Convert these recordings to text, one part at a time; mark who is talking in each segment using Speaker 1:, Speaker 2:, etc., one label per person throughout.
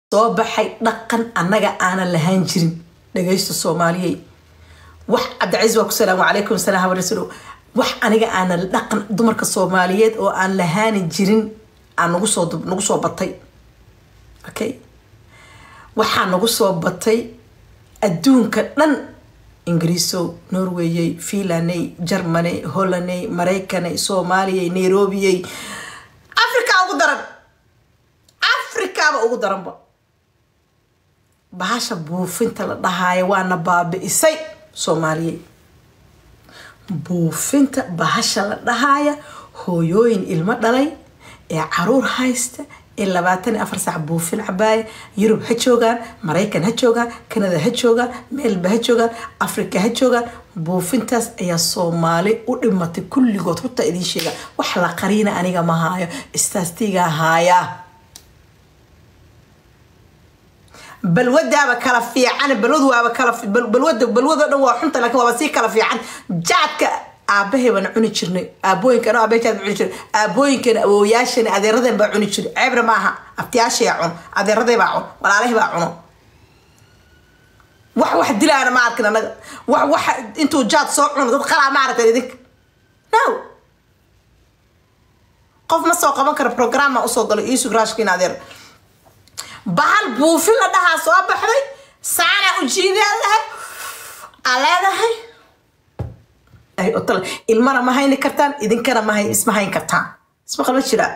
Speaker 1: soo baxay dhaqan annaga aanan lahaan jirin dhagaysta soomaaliyey wax cabdicaiis waa ku salaamu calaykum salaam habarasulo wax aniga aanan dhaqan dumarka soomaaliyeed oo aan lahaani jirin aan nagu soo nagu soo batay okay waxaa nagu soo batay adduunka dhan ingiriisow norwayey fiinlaney jarmaney hollaney maraykaney soomaaliyey nairobiyey africa ugu daran africaba ugu daranba bahasha buufinta la dhahaayo waana baabi'isay soomaaliyey buufinta bahasha la dhahaaya hooyooyin ilmo dhalay ee caruur haysta ee labaatan iyo afar saac buufin cabaaya yurub ha joogaan maraykan ha joogaan kanada ha joogaan meelba ha joogaan africa ha joogaan buufintaas ayaa soomaali u dhimatay kulligood horta idiin sheega wax la qariina aniga ma haayo istaastigaa haayaa balwadaaba kala fiican balwadu waaba kala balwada balwado dhan waa xunta laakiin waaba sii kala fiican jaadka aabahay baan cuni jirnay aabooyinkan aabahay jaad cuni jirnay aabooyinkan awooyaashan adeeradeen baa cuni jiray ceebna maaha abtiyaashay cuno adeeraday baa cuno walaalahay baa cuno wax wax dilaana ma arkin anaga wax wax intuu jaad soo cuno dad qalaa ma aragtan idinka no qof ma soo qaban karo programma usoo galo iisug raashkiin adeer bahal buufin la dhahaa soo baxday saana ujiidaa lahay aa leedahay ilmana ma hayni kartaan idinkana ma isma hayn kartaan isma qalma jiraa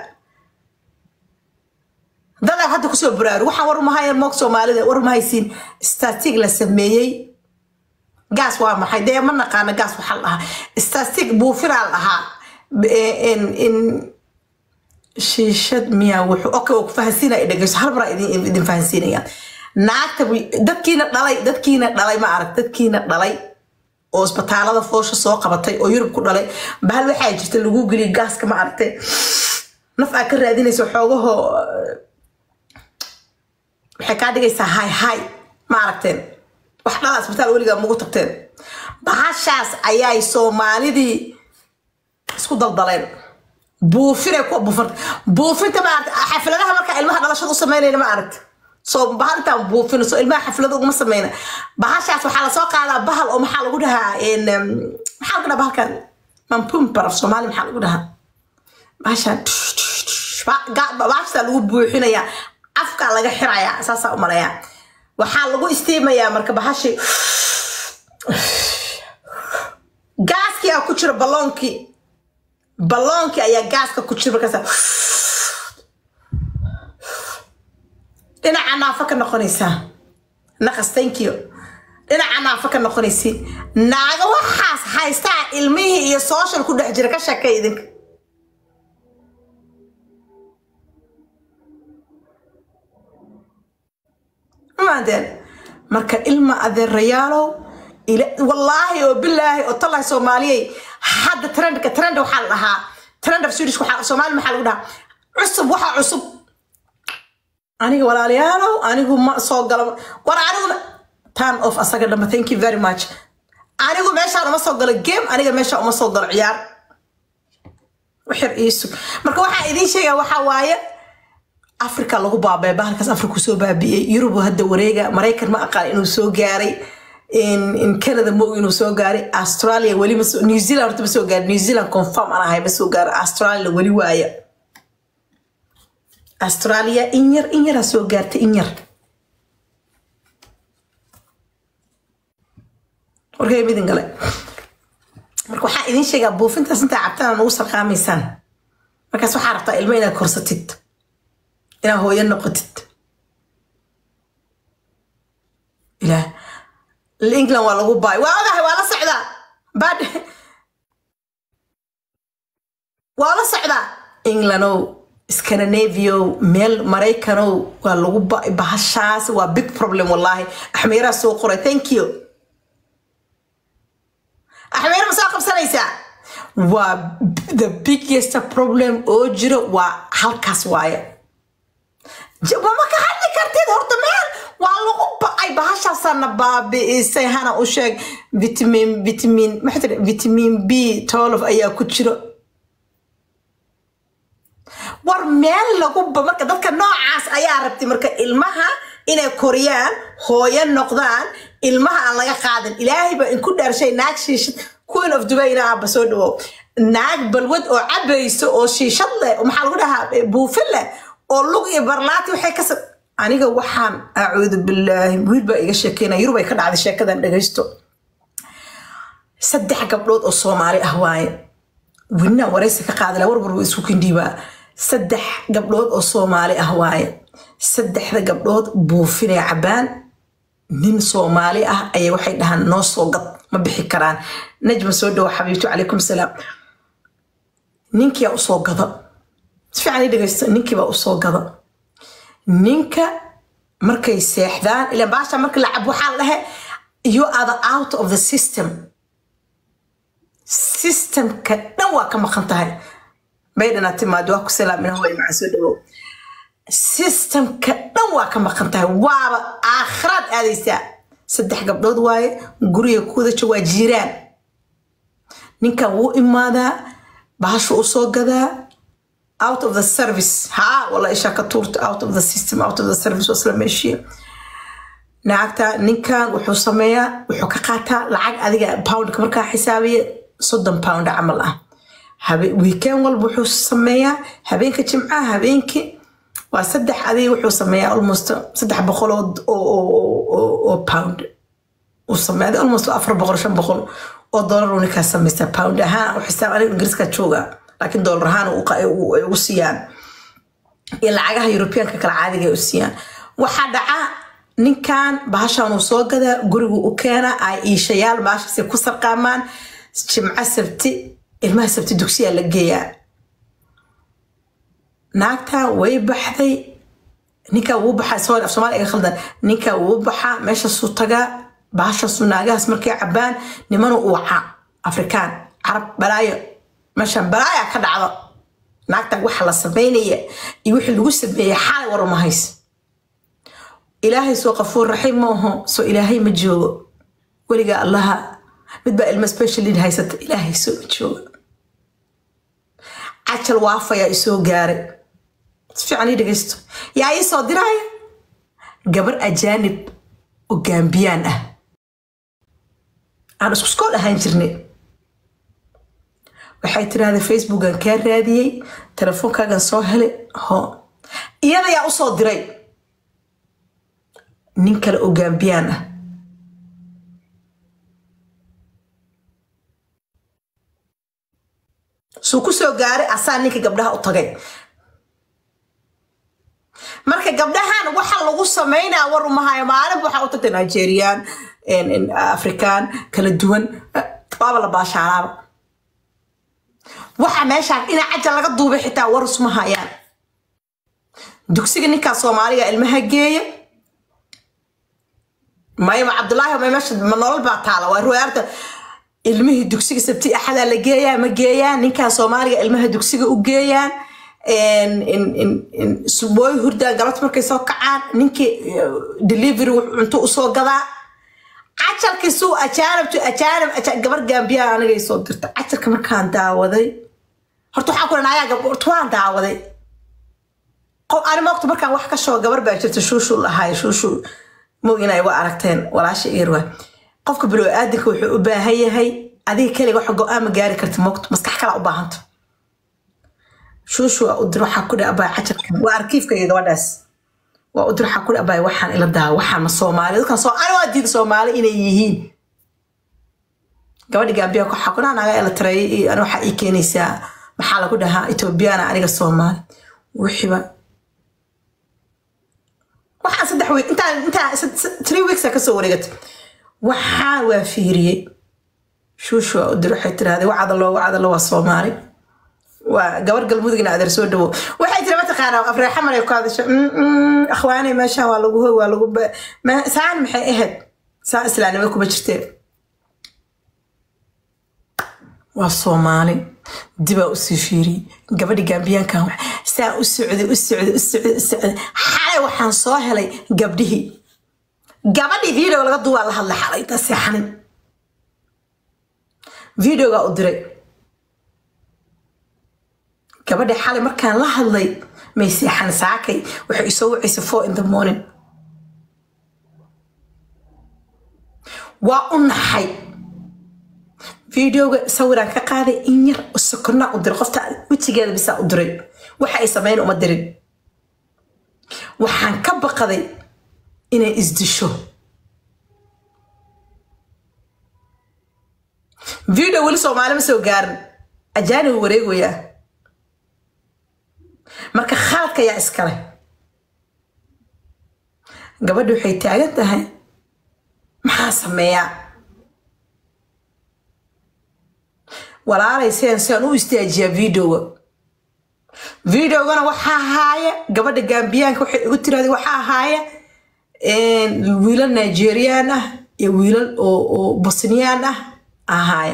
Speaker 1: dadaa hadda kusoo baraaru waxaan war mahay moog soomaalida war mahaysiin statig la sameeyey gaas waa maxay dee ma naqaana gaas waxaa la dhahaa statig buufinaa la dhahaa shiishad miyaa wuxuu okay waa ku fahansiinaya dhegeyso hal maraa idin idin fahansiinaya naagta dadkiina dhalay dadkiina dhalay ma arag dadkiina dhalay oo isbitaalada foosha soo qabatay oo yurub ku dhalay bahal waxaa jirta lagu geliya gaaska ma aragtay naf aa ka raadinaysa xoogahoo waxay kaa dhigaysaa hay hay ma aragteen wax dhala isbitaal weligaa mugu tagteen bahashaas ayay soomaalidii isku daldaleen buufinay ku buufanta buufinta ma aragta xafladaha markaa ilmaha dhalashada u sameynayna ma aragta soo bahal intaan buufino soo ilmaha xaflada uguma sameyna bahashaas waxaa lasoo qaadaa bahal oo maxaa lagu dhahaa maxaa lagu dhahaa bahalkan mampumbar af soomaali maxaa lagu dhahaa bahashan bahashaa lagu buuxinayaa afkaa laga xirayaa saasaa u malayaa waxaa lagu istiimayaa marka bahashi gaaskii aa ku jira balloonkii balloonkii ayaa gaaska ku jira markaasa dhinaca naafo ka noqonaysaa naqas tankiyo dhinaca naafo ka noqonaysi naaga waxaas haystaa ilmihii iyo social ku dhex jira ka sheekay idinka maadeen marka ilma adeerayaalow wallaahi oo bilaahi oo tallahi soomaaliyey hadda trendka trend waxaa la dhahaa trend of swedish waxaa soomaali maxaa lagu dhahaa cusub waxaa cusub aniga walaalayaalow anigu ma soo galo war anigu time of asaga dhamba thank you very much anigu meeshaan uma soo galo game aniga meesha uma soo galo ciyaar wixir iisug marka waxaa idiin sheegaa waxaa waaye africa lagu baabay bahalkaas africa soo baabi'iyey yurub hadda wareega maraykan ma aqaan inuu soo gaaray in canada mo inuu soo gaaray australia weli ma new zealand horta ma soo gaaray new zealand confirm aan ahay ma soo gaaray australia weli waaya australia in yar in yaraa soo gaartay in yar warkay midin gale marka waxaa idiin sheegaa buufintaas intaa cabtaan nagu sarqaamaysaan markaas waxaa rabtaa ilmo inaad korsatid inaad hooyo noqotid ilaah england waa lagu baay waa ogahay waa la socdaa bad waa la socdaa englandow scandinaviow meel maraykanow waa lagu baay bahashaas waa big problem wallaahi axmeeraa soo qoray thank you axmeera ma soo qabsanaysaa waa the biggest problem oo jiro waa halkaas waaye ma ka hadli kartid horta meel waa lagu ba-ay bahashaasana baabi'isay hana u sheeg vitamin vitamin maxaa tiri vitamin b tolof ayaa ku jiro war meel lagu ba- marka dadka noocaas ayaa rabtay marka ilmaha inay koriyaan hooyo noqdaan ilmaha aan laga qaadan ilaahay baa inku dhaarshay naag shiishad queen of dubayna aaba soo dhawow naag balwad oo cabayso oo shiishad leh oo maxaa lagu dhahaa eh, buufin leh oo lug iyo barlaati waxay ka sa- aniga waxaan acuudu bilaahi wiil baa iga sheekeynaya yurub ay ka dhacday sheekadan dhagaysto saddex gabdhood oo soomaali ah waaye winaa waraysi ka qaadala warwar wa isku kindhiibaa saddex gabdhood oo soomaali ah waaye saddexda gabdhood buufinay cabaan nin soomaali ah ayay waxay dhahaan noo soo gad ma bixi karaan najma soo dhawo xabiibtu calaykum salaam ninkiyaa usoo gada si fiican ii dhegaysto ninkiibaa usoo gada ninka markay seexdaan ila baasha marka la cabo waxaa la dhahe you are the out of the system systemka dhan waa ka maqan tahay baydhana timaado waa ku salaamina hooy maxaa soo dhawow systemka dhan waa ka maqan tahay waaba aakhiraad aadaysaa saddex gabdhood waaye guriga kuwada jooga waa jiiraan ninkan wuu imaadaa bahashu usoo gadaa out of the service ha wala ishaa ka tuurta out of the system out of the service waa isla meeshiya naagta ninkan wuxuu sameeyaa wuxuu ka qaataa lacag adiga poundka markaa xisaabiya soddon pound camal ah Habe- weekend walba wuxuu sameeyaa habeenka jimcaha habeenkii waa saddex adiga wuxuu sameeyaa almost saddex boqol oo oo- oo- oo- oo pound uu sameeya almost afar boqol shan boqol oo dollar uu ninkaa samaysta pound ahaan u xisaab aniga ingiriiska jooga laakiin dollar ahaan uu qa- uu- ay ugu siiyaan iyo lacagaha yurubiyaanka kale caadiga ay u siiyaan waxaa dhaca ninkan bahashan uu soo gadaa gurigu u keena ay iishayaal bahashasi ku sarqaamaan jimco sabti ilmaha sabti dugsiyaa la geeyaa naagta way baxday ninka wuu baxaa sorry af soomaali iga khaldan ninka wuu baxaa meeshaasuu tagaa bahashaasuu naagahaas markay cabaan nimanu uu wacaa afrikaan carab balaayo meeshan balaaya ka dhacdo naagta waxa la sameynaya iyo wixii lagu sameeyey xalay war uma hays ilaahay soo qafuur raxiim ma aho soo ilaahay ma joogo weliga allaha mid baa ilmo special need haysata ilaahay soo ma joogo cajal waafayaa isoo gaaray si fiican ii dhegaysto yaa ii soo diraya gabar ajaanib oo gaambiyaan ah aan isku skool ahaan jirnay waxay tiraahday facebookan kaa raadiyey telefoonkaagan soo helay ho iyada yaa usoo diray nin kale oo gaambiyaan ah suu ku soo gaaray asaa ninka gabdhaha u tagay marka gabdhahan waxa lagu sameynaa war umahayo maalinba waxaa u tagtay nigeriyaan afrikaan kala duwan waaba la baashaanaaba waxa meeshaan ina cajal laga duubay xitaa war isma hayaan dugsiga ninkaa soomaaliga ilmaha geeya mayma cabdulaahi may meesha ma nolol baa taala waa ruwaarta ilmihii dugsiga sabti axadaa la geeyaa ma geeyaan ninkaa soomaaliga ilmaha dugsiga u geeyaan subooy hurdaan galabta markay soo kacaan ninkii delivery cunto usoo gadaa cajalkii suu ajaanibtu ajaanib gabar gaambiyaa anigay soo dirta cajalka markaan daawaday horta waxaan ku dhan ayaa horta waan daawaday ani moogta markaan wax ka shoo gabar baa jirta shuushuu lahaay shuushuu moog inay wa aragteen walaasha irwa qofka bilow aadinka wuxuu u baahan yahay adiga keliga wax go-aan ma gaari karta moogta maskax kala u baahanta shuushu waa u dir waxaa ku dhi abaay cajalkan waa arkiifkayga gabadhaas waa u dir waxaa ku dhi abaay waxaan ila daa waxaan ma soomaali dadkan soo ani waa diida soomaali inay yihiin gabadhi gaambiya waxaa ku naga ila tareeyay ani waxaa ii keenaysaa maxaa lagu dhahaa etoobiyana aniga soomaali wixiiba waxaan saddex week intaan intaan three weeks kasoo wareegatay waxaa waa fiiriyey shuushu waa u dir waxay tiraahday wacadalo wacadalo waa soomaali waa gabar galmudugna adeer soo dhawo waxay tiri mataqaanaa afreexa maray ku hadasho akhwaanay meeshaan waa lagu hoy waa lagu saan maxay ahayd saa islaanimo kuma jirteen waa soomaali dibaa usii fiiriyey gabadhi gaambiyaankan saa u socday u socday u socday u socday xalay waxaan soo helay gabdhihii gabadhii video laga duwaa la hadlay xalay intaa seexanin videogaa u diray gabadha xalay markaan la hadlay may seexan saakay waxay isoo wacaysa four in the morning waa u naxay videoga sawiraan ka qaaday in yar sokornaa u diray qofta wejigeeda bisaa u diray waxa ay sameyn uma dirin waxaan ka baqaday inay isdisho video weli soomaali ma soo gaarin ajaanib wareegoyaa marka khaladka yaa iskale gabadha waxay taagan tahay maxaa sameeyaa walaalay sidan siaan u istaajiyaa videoga videogana waxaa ahaaya gabadha gambiyaanka waxay igu tiraada waxaa ahaaya wiilal nigeriyaan ah iyo wiilal oo bosniyaan ah ahaaya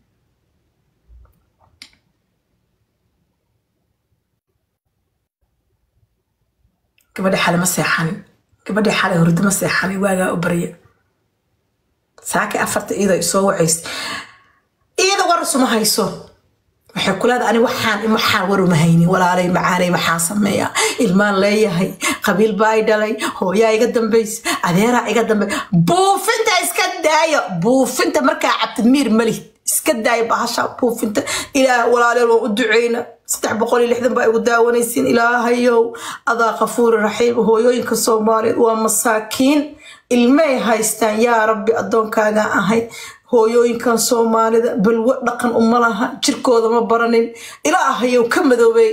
Speaker 1: gabadha xale ma seexanin gabadha xale hurdo ma seexanin waagaa u barya saakay afarta iyada soo wacaysa iyada war isuma hayso waxay ku leedahay ani waxaan waxaan war uma haynin walaalay macaanay maxaa sameeya ilmaan leeyahay qabiil baa i dhalay hooyaa iga dambaysa adeeraa iga dambay buufinta iska daayo buufinta markaa cabtid miir malih iska daayo bahasha buufinta ilaah walaaleel waan u duceyna saddex boqol iyo lixdan baa igu daawanaysiin ilaahayow adaa kafuuri raxiim hooyooyinka soomaaliyeed waa masaakiin ilmay haystaan yaa rabbi addoonkaaga ahay hooyooyinkan soomaalida balwo dhaqan uma laha jirkooda ma baranin ilaahayow ka madoobey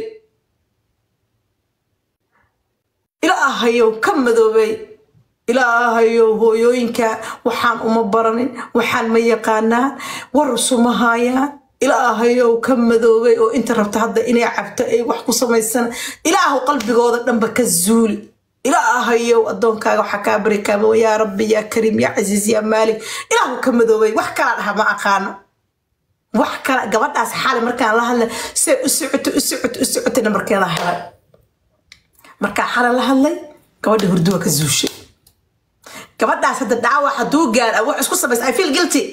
Speaker 1: ilaahayow ka madoobey ilaahayow hooyooyinka waxaan uma baranin waxaan ma yaqaanaan war isuma haayaan ilaahayow ka madoobay oo inta rabta hadda inay cabto ay wax ku samaysan ilaahu qalbigooda dhanba ka zuuli ilaahayow addoonkaaga waxaa kaa bari kaama yaa rabbi yaa kariim yaa casiis yaa maalik ilaahu ka madoobay wax kala dhaha ma aqaano wax kala gabadhaas xaali markaan la hadlay say u socoto u socoto u socotay nambarkeeda helay markaa xale la hadlay gabadha hurduwa ka zuushay gabadhaas hadda dhaawac hadduu gaar wax isku samaysa i feel guilty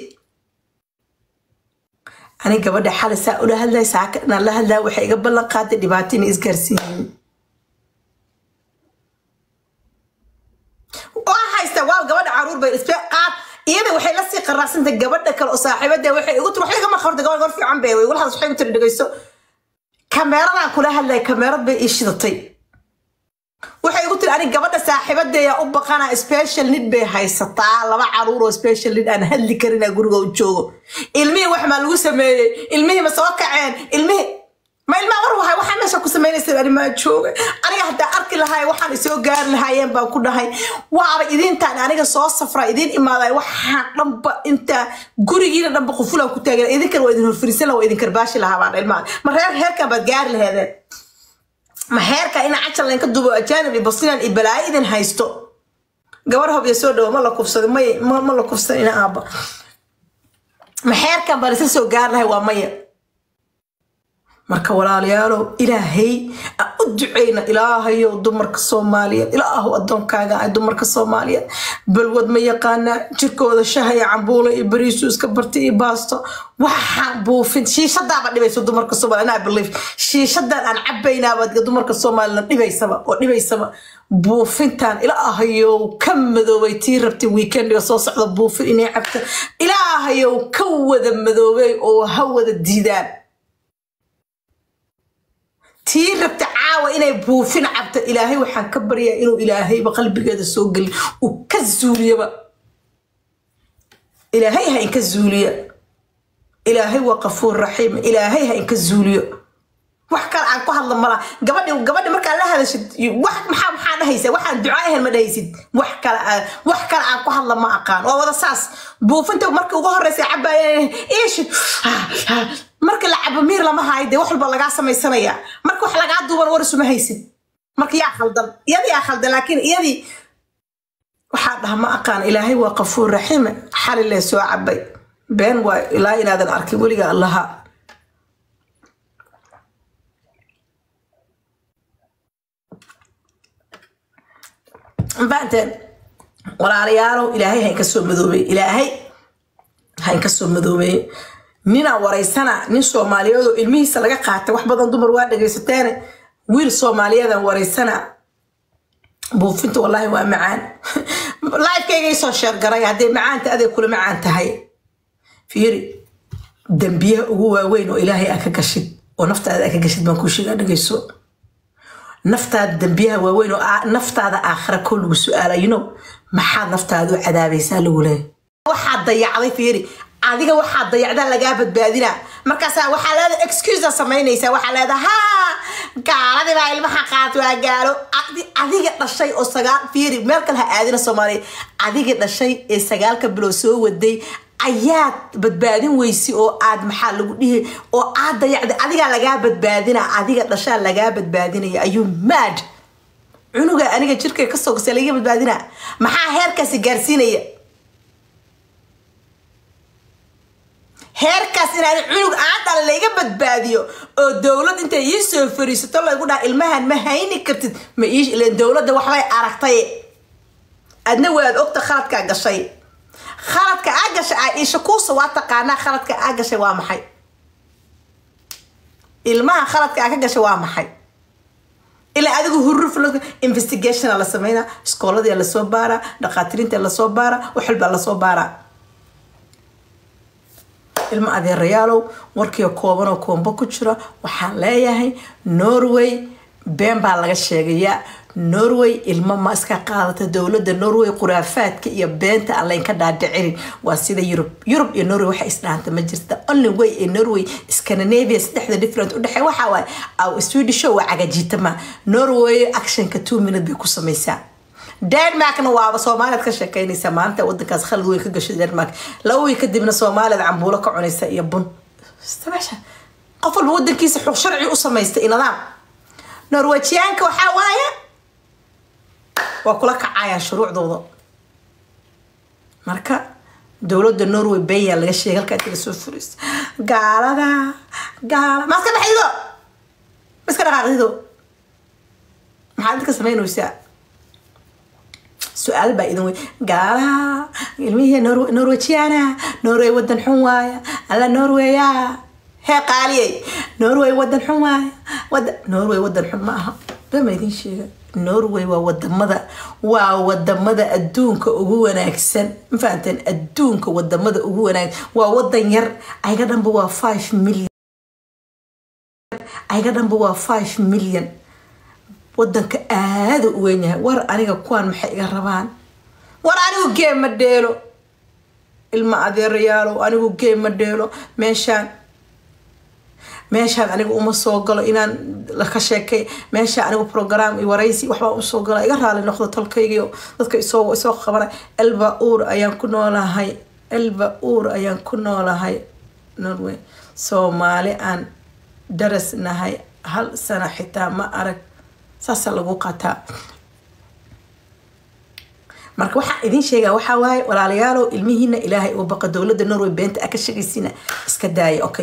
Speaker 1: ani gabadha xale saa ula hadlay saaka inaan la hadlaa waxay iga ballan qaaday dhibaato inay isgaarsiiyeen waa haysta waa gabadha caruur bay isbe qaad iyada waxay la sii qaraacsantahay gabadha kale oo saaxiibada waxay igu tiri waxay kama qortay gabadh gor fiican bay walhaas waxay igu tiri dhegeyso kameeradaan kula hadlay kameerad bay ii shidatay waxay igu tiri anig gabadha saaxiibadeeya u baqana special nid bay haysataa laba caruur oo special nid aan hadli karinaa guriga u joogo ilmihii wax maa lagu sameeyey ilmihii ma soo kaceen ilmihii ma ilmaa war wahay waxaa meesha ku samaynaysa ani maa jooga aniga haddaa arki lahay waxaan isoo gaari lahaayeen baan ku dhahay waaba idintaan aniga soo safra idiin imaaday waxaan dhanba intaa gurigiina dhanba qufulaan ku taagan idinkan waa idin horfariisan laha waa idin karbaashi lahaa baan ilmaa ma reer heerkan baad gaari laheedeen ma heerka ina cajal laynka dubo ajaanib iyo bosnian iyo balaayo idin haysto gabar hobya soo dhawo ma la kufsado may ma la kufsan ina aaba ma heerkan baan isa soo gaari lahay waa maya marka walaalayaalow ilaahay aan u duceyna ilaahayow dumarka soomaaliyeed ilaahu addoonkaaga ah dumarka soomaaliyeed balwad ma yaqaanaa jirkooda shaha iyo cambuulo iyo bariisu iska bartay iyo baasto waxaan buufin shiishadaaba dhibayso dumarka soomaaliya anaa belief shiishadan aan cabaynaaba dumarka soomaaliyana dhibaysaba oo dhibaysaba buufintan ilaahayow ka madoobay tii rabtay weekendiga soo socda buufin inay cabta ilaahayow ka wada madoobay oo ha wada diidaan tii rabta caawa inay buufin cabto ilaahay waxaan ka baryaa inuu ilaahayba qalbigeeda soo gelin uu ka zuuliyaba ilaahay ha inka zuuliya ilaahay waa qafuur raxiim ilaahay ha inka zuuliyo wax kale aan ku hadla mala gabadhi gabadhi markaa la hadashid wax maxaa maxaa dhahaysa waxaan ducaa ahayn ma dhahaysid wax kale aan wax kale aan ku hadla ma aqaan waa wada saas buufinta marka ugu horeysa cabaaya iish marka la cabo miir lama haayo dee wax walba lagaa samaysanaya marka wax lagaa duuban war isuma haysid marka yaa khaldan iyadii yaa khaldan laakiin iyadii waxaa dhaha ma aqaan ilaahay waa qafuur raxiime xalilee soo cabay been waa ilaa inaadan arkin weliga allaha fahanteen walaalayaalow ilaahay ha inka soo madoobey ilaahay ha inka soo madoobey ninaa waraysana nin soomaaliyeed oo ilmihiisa laga qaatay wax badan dumar waa dhagaysateene wiil soomaaliyeedan waraysana buufinta wallaahi waa macaan lifekaygay soo sheergaray hadday macaanta aday kula macaan tahay fiiri dembiyaha ugu waaweyn oo ilaahay aa ka gashid oo naftaada aa ka gashid baan kuu sheegaa dhagayso naftaada dembiyaha waaweyn oo aa- naftaada aakhira koo lagu su-aalayno maxaad naftaada u cadaabaysaa lagu leeyahay waxaad dayacday fiiri adiga waxaad dayacdaa lagaa badbaadinaa markaasaa waxaa leedahay excusea samaynaysaa waxaa leedahay haa gaaladii baa ilmaha qaatay waa gaalo Adi- adiga dhashay oo sagaal fiiri meel kale ha aadina soomaaliya adiga dhashay ee sagaalka bilood soo waday ayaad badbaadin weysi oo aad maxaa lagu dhihi oo aad dayacday adigaa lagaa badbaadina adiga dhashaa lagaa badbaadinaya ayuu mad cunuga aniga jirkay kasoo gasay laga badbaadina maxaa heerkaasi gaarsiinaya heerkaas inaad cunug aan dhala layga badbaadiyo oo dowlad intay ii soo fariisato laygu dhaha ilmahan ma hayni kartid ma ii ileen dowladda waxbay aragtay adna waad ogta khaladkaa gashay khaladka aa gashay aa iisha kuusa waa taqaanaa khaladka aa gashay waa maxay ilmaha khaladka aa ka gashay waa maxay ilaa adigu huruf investigationa la sameynaa iskooladia lasoo baaraa dhaqaatiriinta lasoo baaraa wax walbaa lasoo baaraa ilmo adeerayaalow warkiio koobanoo koombo ku jira waxaan leeyahay norway been baa laga sheegayaa norway ilmo ma iska qaadata dowladda norway khuraafaadka iyo beenta aan laynka dhaadhicinin waa sida yurub yurub iyo norway waxa isdhaanta ma jirta only way ee norway scandinavia saddexda different udhexey waxaa waaye aw swedisho waa cagajitama norway actionka two minute bay ku samaysaa denmarkna waaba soomaaliyaad ka sheekeynaysa maanta wadankaas khalad weyn ka gashay denmark laba wiil kadibna soomaaliyaad cambuulo ka cunaysa iyo bun meesha qof walba wadankiisa xog sharci u samaystay iyo nidaam norwejiyaanka waxaa waaye waa kula kacayaan shuruucdooda marka dowladda norway benya laga sheegay halkaa inta lasoo furaysa gaalada gaala maaska baxdido maska dhaqaaqdido maxaad dadka samaynaysaa su-aal baa idin wey gaalaha ilmihii Nor- norwejiana norway wadan xun waaya alla norweya hee qaaliyey norway wadan xun waaya wada norway wadan xun ma aha bama idin sheega norway waa wadamada waa wadamada adduunka ugu wanaagsan ma fahanteen adduunka wadamada ugu wanaagsan waa wadan yar ayaga dhanba waa five million ayaga dhanba waa five million wadanka aada u weyn yahay war aniga kuwaan maxay iga rabaan war anigu geem ma dheelo ilma adeerayaalow anigu geem ma dheelo meeshaan meeshaan aniga uma soo galo inaan laka sheekay meeshaan anigu program iyo waraysi waxbaa usoo gala iga raali noqdo tolkaygiio dadka isoo isoo qabana elba uur ayaan ku noolahay elba uur ayaan ku noolahay norway soomaali aan daras nahay hal sano xitaa ma arag saasaa lagu qataa marka waxaa idin sheegaa waxaa waaye walaalayaalow ilmihiina ilaahay uga baqa dowladda norway beenta a ka sheegaysiina iska daaya okay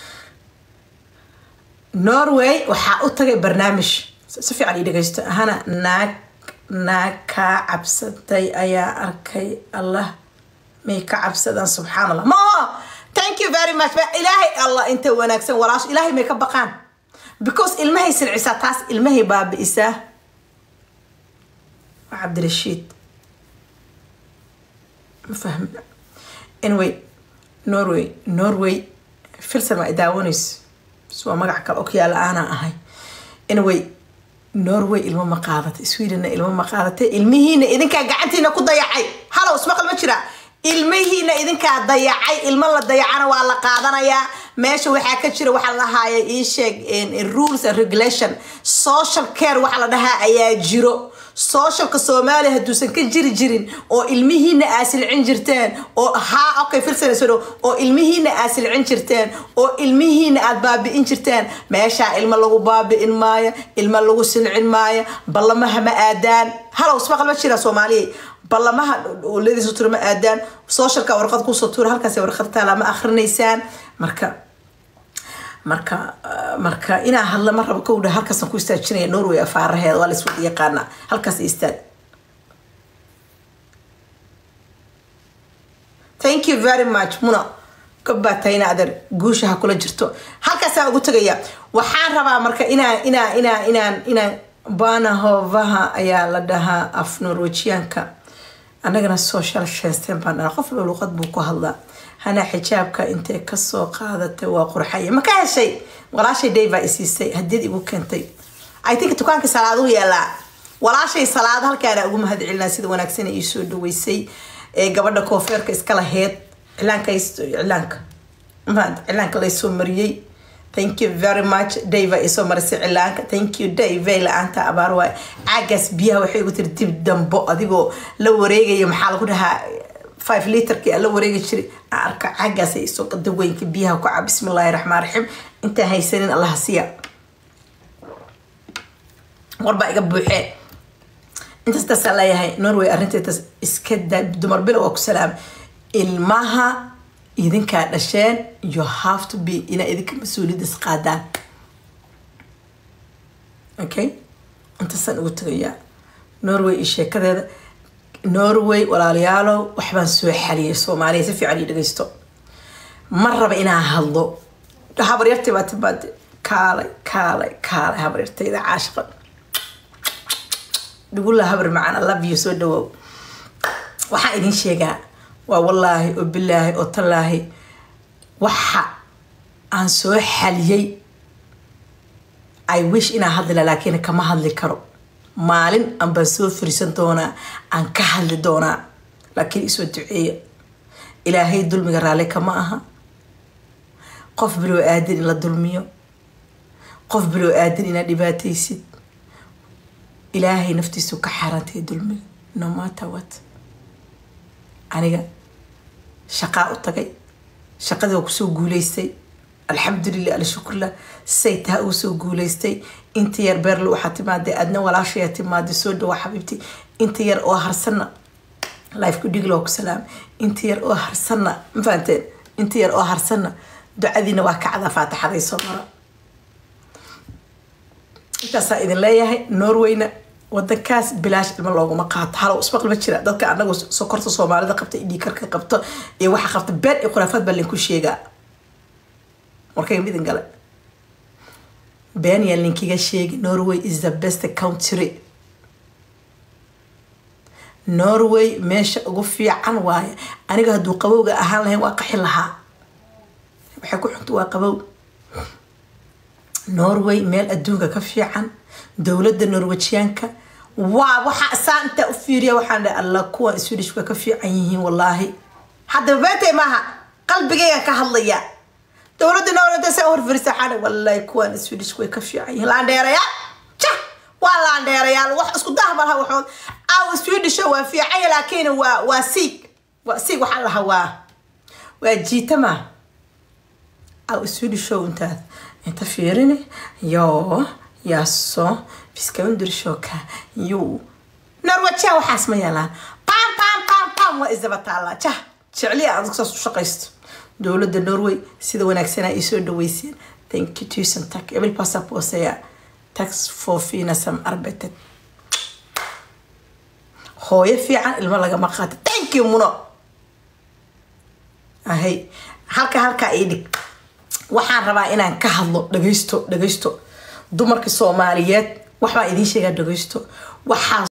Speaker 1: norway waxaa u tagay barnaamij si fiican ii dhegaysto hana naag naag kaa cabsatay ayaa arkay allah may ka cabsadaan subxaan allah ma thank you very much ba ilaahay allah inta wanaagsan walaash ilaahay may ka baqaan because ilmahay silcisaa taas ilmahay baabi'isaa waa cabdirashiid ma fahmi anyway norway norway filsan waa idaawanayso s waa magac kale okyaala aanaa ahay anyway norway ilmo ma qaadatay swedenna ilmo ma qaadatay ilmihiina idinkaa gacantiina ku dayacay halow ismaqal ma jira ilmihiina idinkaa dayacay ilmo la dayacana waa la qaadanayaa meesha waxaa ka jira waxaa la lahaaya ii sheeg rules and regulation social care waxa la dhahaa ayaa jiro socialka soomaaliya hadduusan ka jiri jirin oo ilmihiina aa silcin jirteen oo haa okay filsanayso oo ilmihiina aa silcin jirteen oo ilmihiina aad baabi'in jirteen meeshaa ilmo lagu baabi'in maayo ilmo lagu silcin maayo ballamaha ma aadaan halow ismaqal ma jira soomaaliya ballamaha ladiisu tura ma aadaan socialka warqad kusoo tuura halkaas warqad taala ma akrinaysaan marka marka marka inaa hadla ma rabo kowdha halkaasaan ku istaajinaya norway afaaraheeda waa laiswada yaqaanaa halkaas istaag thank you very much muna gobbaa tayna adeer guusha ha kula jirto halkaasaa ugu tegaya waxaan rabaa marka inaan inaa inaa inaan inaan banahovaha ayaa la dhahaa af norwejiyaanka annagana social shensteen baan dhahaa qof lo luqad buu ku hadlaa hana xijaabka intay kasoo qaadatay waa qurxaya ma ka heshay walaashay day baa isiisay hadiyad igu keentay i think dukaanka salaadu yaalaa walaashay salaad halkaana ugu mahad celinaa sida wanaagsan ii soo dhaweysay ee gabadha koofeerka iska laheyd cilaanka cilaanka cilaanka laysoo mariyey thank you very much dayva isoo marisay cilaanka thank you dayve la-aanta abaar waay caagaas biyaha waxay ugu tiri dib dambo adigoo la wareegaya maxaa lagu dhahaa five litrkii la wareegi jiray arka caagaas ay isoo daweynka biyaha ku cab bismillahi raxmaan raxiim intaan haysanin allaha siya warbaa iga buuxee intaas taasaa leeyahay norway arrinteetas iska daa dumar bilo waa ku salaam ilmaha idinkaa dhasheen you have to be inaa idinka mas-uuliyaddas qaadaan okay intaasaan ugu tagayaa norway iyo sheekadeeda norway walaalayaalow waxbaan soo xaliyay soomaaliya si fiican io dhageysto ma raba inaan hadlo habaryartay baa timaade kaalay kaalay kaalay habaryartayda caashiqa dhugula habar macaan i love you soo dhawow waxaan idin sheegaa waa wallaahi oo bilaahi oo tallaahi waxa aan soo xaliyey i wish inaan hadlila laakiin kama hadli karo maalin aan baan soo furisan doonaa aan ka hadli doonaa laakiin isoo duceeya ilaahay dulmiga raalli kama aha qof biloo aadin in la dulmiyo qof biloo aadin inaad dhibaataysid ilaahay naftiisu ka xaarantay dulmiga no matter what aniga shaqaa u tagay shaqadii waa kusoo guuleystay alxamdulilah alshukurlah say taha ugu soo guuleystay inta yar beerle waxaa timaaday adna walaashaya timaaday soo dhawaa xabiibti inta yar oo harsanna lifeku dhigla waa ku salaam inta yar oo harsanna ma fahanteen inta yar oo harsanna ducadiina waa kacdaa faatixaday soo mara intaasaa idin leeyahay norwayna wadankaas bilaash ilmo looguma qaato halow ismaqlima jira dadka anagu sokorta soomaalida qabta iyo dhiikarka qabto iyo waxa qabta been iyo khuraafaad baa linku sheegaa warkayga midin gale been yaa linkiga sheegi norway is the best country norway meesha ugu fiican waaye aniga hadduu qabowga ahaan lahayn waa qaxi lahaa waxay ku xunta waa qabow norway meel adduunka ka fiican dowladda norwejiyaanka waa waxaa saa intaa u fiiriya waxaan dhahay alla kuwan swedish way ka fiican yihiin wallaahi haddaba beentay maaha qalbigaygan ka hadlaya dowladda norway saa horfarisa waxaan dhahay wallaahi kuwan swedish way ka fiican yihiin laandheerayaal jah waa laandheerayaal wax isku dah malaha waxood aw swedish waa fiicanya laakiin waa waa siig waa siig waxaa lahaa waa waa jiitama aw swedish intaad inta fiirini yo yaso biskaundirshoka yu norwejiya waxaas ma yeelaan pam pam pam pam waa isdaba taallaa jah jecliya aad saas u shaqaysto dowladda norway sida wanaagsanaa ii soo dhaweyseen thank you tusen tak ebil passaposaya tax for finasam arbetet hooyo fiican ilmo lagama qaata thank you muno ahay halka halkaa ii dhig waxaan rabaa inaan ka hadlo dhagaysto dhagaysto dumarka soomaaliyeed waxbaa idiin sheegaa dhagaysto waxaa